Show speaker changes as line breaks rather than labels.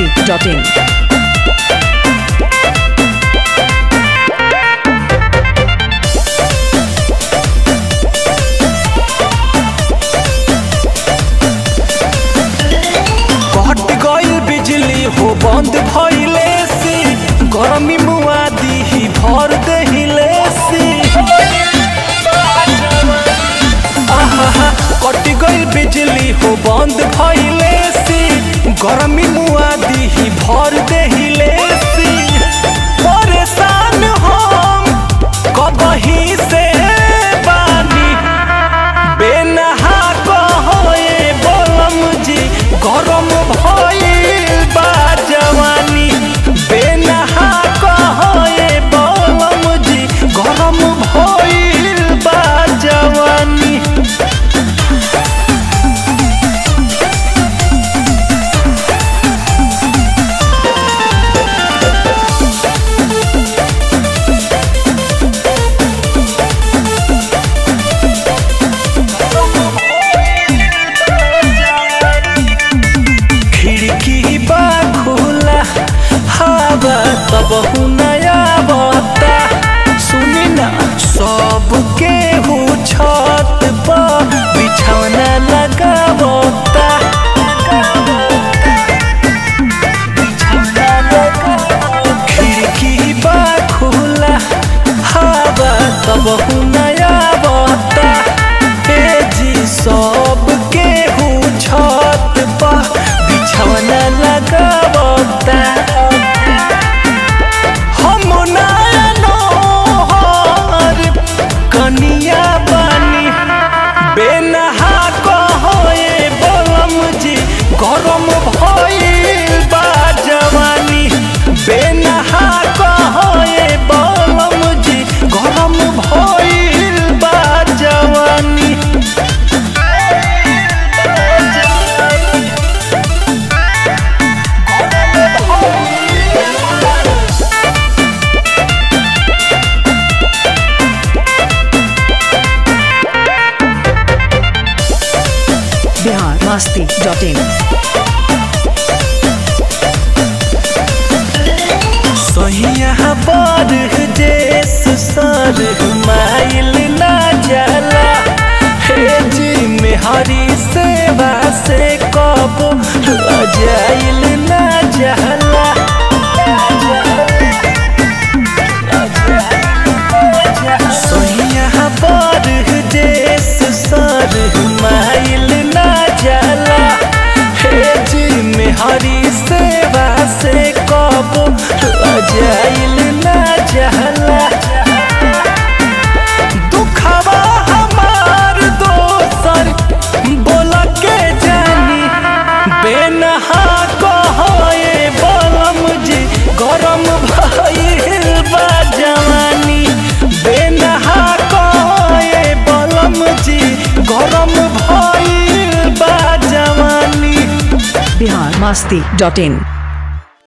masti.in.
कट गइल बिजली हो बंद भइले से गरमी मुआ दीही भर दहिले से आहा कट गइल बिजली हो बंद भइले से गरमी मुआ दीही भर दहिले से परेशान हम कबही से बानी बेनहा कहोए बोलम जी गरम भइल बा जवानी बेनहा कहोए बोलम जी गरम भइल बा जवानी खिड़की बा खुला हवा तब नया बता सुनी ना सबके हो छत पर बिछौना लगावता खिड़की बा खुला हवा तब नया बता ए जी सबके हो छत पर बिछौना लगावता हम नयनो हर कनिया बानी बेनहा कहोए बलम जी गरम भइल बा जवानी बेनहा कहोए बलम जी गरम भइल बा जवानी
Bihar masti.in.
सहिया पर देश सर माइल ना जाला हे जी मेहरी सेवा से कब जाइल ना जाला सहिया पर देश सर माइल ना जाला हे जी मेहरी सेवा से कब जाइल ना जाला दुखवा हमार दोसर बोल के जानी बेनहा कहोए बलम जी गरम भइल बा जवानी बेनहा कहोए बलम जी गरम भइल बा जवानी
Bihar masti.in.